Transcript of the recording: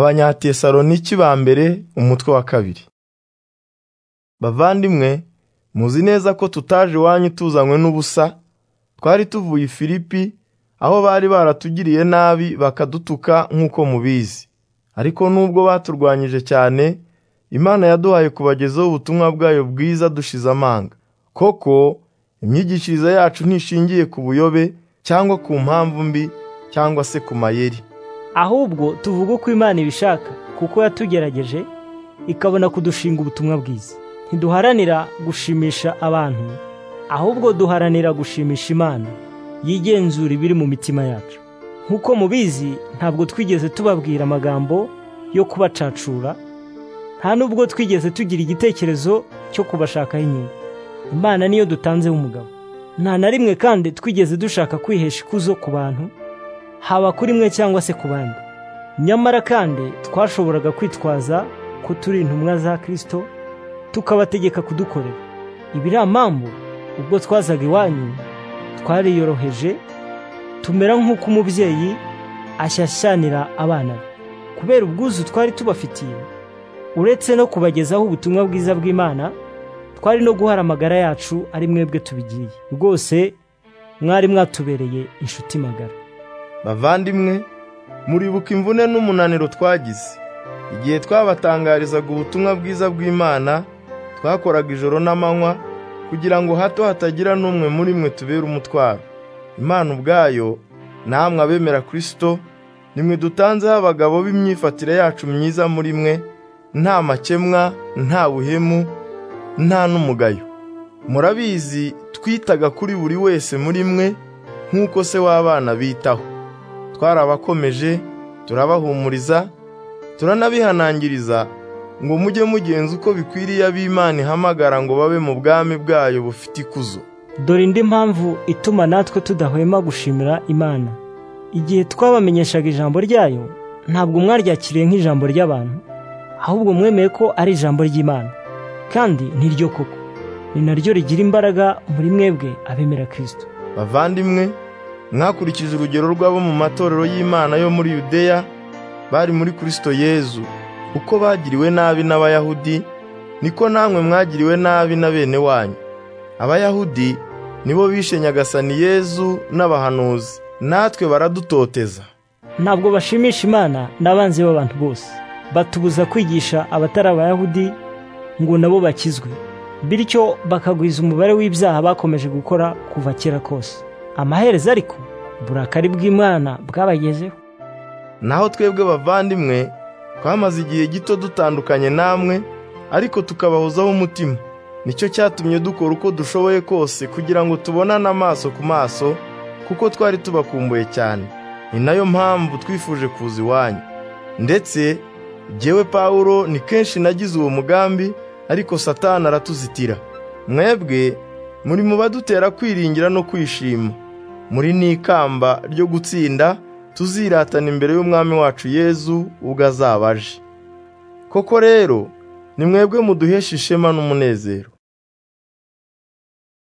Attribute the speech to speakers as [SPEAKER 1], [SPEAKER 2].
[SPEAKER 1] abanyatesaloniki ba mbere umutwe wa kabiri bavandimwe muzi neza ko tutaje iwanyu tuzanywe n'ubusa twari tuvuye i filipi aho bari baratugiriye nabi bakadutuka nk'uko mubizi ariko nubwo baturwanyije cyane imana yaduhaye kubagezaho ubutumwa bwayo bwiza dushize amanga koko imyigishirize yacu ntishingiye ku buyobe cyangwa ku mpamvu mbi cyangwa se ku mayeri
[SPEAKER 2] ahubwo tuvuga uko imana ibishaka kuko yatugerageje ikabona kudushinga ubutumwa bwiza ntiduharanira gushimisha abantu ahubwo duharanira gushimisha imana yigenzura ibiri mu mitima yacu nk'uko mubizi ntabwo twigeze tubabwira amagambo yo kubacacura nta nubwo twigeze tugira igitekerezo cyo kubashakaho inyungu imana niyo dutanzeho umugabo nta na rimwe kandi twigeze dushaka kwihesha ikuzo ku bantu haba kuri mwe cyangwa se ku bandi nyamara kandi twashoboraga kwitwaza ko turi intumwa za kirisito tukabategeka kudukorera ibiriya mpamvu ubwo twazaga iwanyu twariyoroheje tumera nk'uko umubyeyi ashyashyanira abana be kubera ubwuzu twari tubafitiye uretse no kubagezaho ubutumwa bwiza bw'imana twari no guhara amagara yacu ari mwebwe tubigiye rwose mwari mwatubereye inshuti magara
[SPEAKER 1] bavandimwe muribuka imvune n'umunaniro twagize igihe twabatangarizaga ubutumwa bwiza bw'imana twakoraga ijoro n'amanywa kugira ngo hato hatagira n'umwe muri mwe tubera umutwaro imana ubwayo namwe abemera kirisito nimwe dutanzeho abagabo b'imyifatire yacu myiza muri mwe nta makemwa nta buhemu nta n'umugayo murabizi twitaga kuri buri wese muri mwe nk'uko se w'abana bitaho twarabakomeje turabahumuriza turanabihanangiriza ngo mujye mugenza uko bikwiriye ab'imana ihamagara ngo babe mu bwami bwayo bufite ikuzo
[SPEAKER 2] dore indi mpamvu ituma natwe tudahwema gushimira imana igihe twabamenyeshaga ijambo ryayo ntabwo mwaryakiriye nk'ijambo ry'abantu ahubwo mwemeye ko ari ijambo ry'imana kandi ntiryo koko ni naryo rigira imbaraga muri mwebwe abemera kirisito
[SPEAKER 1] bavandimwe mwakurikije urugero rw'abo mu matorero y'imana yo muri yudeya bari muri kirisito yezu uko bagiriwe nabi n'abayahudi niko namwe mwagiriwe nabi na bene wanyu abayahudi nibo bishe nyagasani yezu n'abahanuzi natwe baradutoteza
[SPEAKER 2] ntabwo bashimisha imana n'abanzi b'abantu bose batubuza kwigisha abatari abayahudi ngo nabo bakizwe bityo bakagwiza umubare w'ibyaha bakomeje gukora kuva kera kose amaherezo ariko burakari bw'imana bwabagezeho
[SPEAKER 1] naho twebwe bavandimwe twamaze igihe gito dutandukanye namwe ariko tukabahozaho umutima nicyo cyatumye dukora uko dushoboye kose kugira ngo tubonane amaso ku maso kuko twari tubakumbuye cyane ni nayo mpamvu twifuje kuza iwanyu ndetse jyewe pawulo ni kenshi nagize uwo mugambi ariko satani aratuzitira mwebwe muri mu badutera kwiringira no kwishima muri n'ikamba ryo gutsinda tuziratana imbere y'umwami wacu yezu ubwo azaba aje koko rero ni mwebwe muduhesha ishema n'umunezero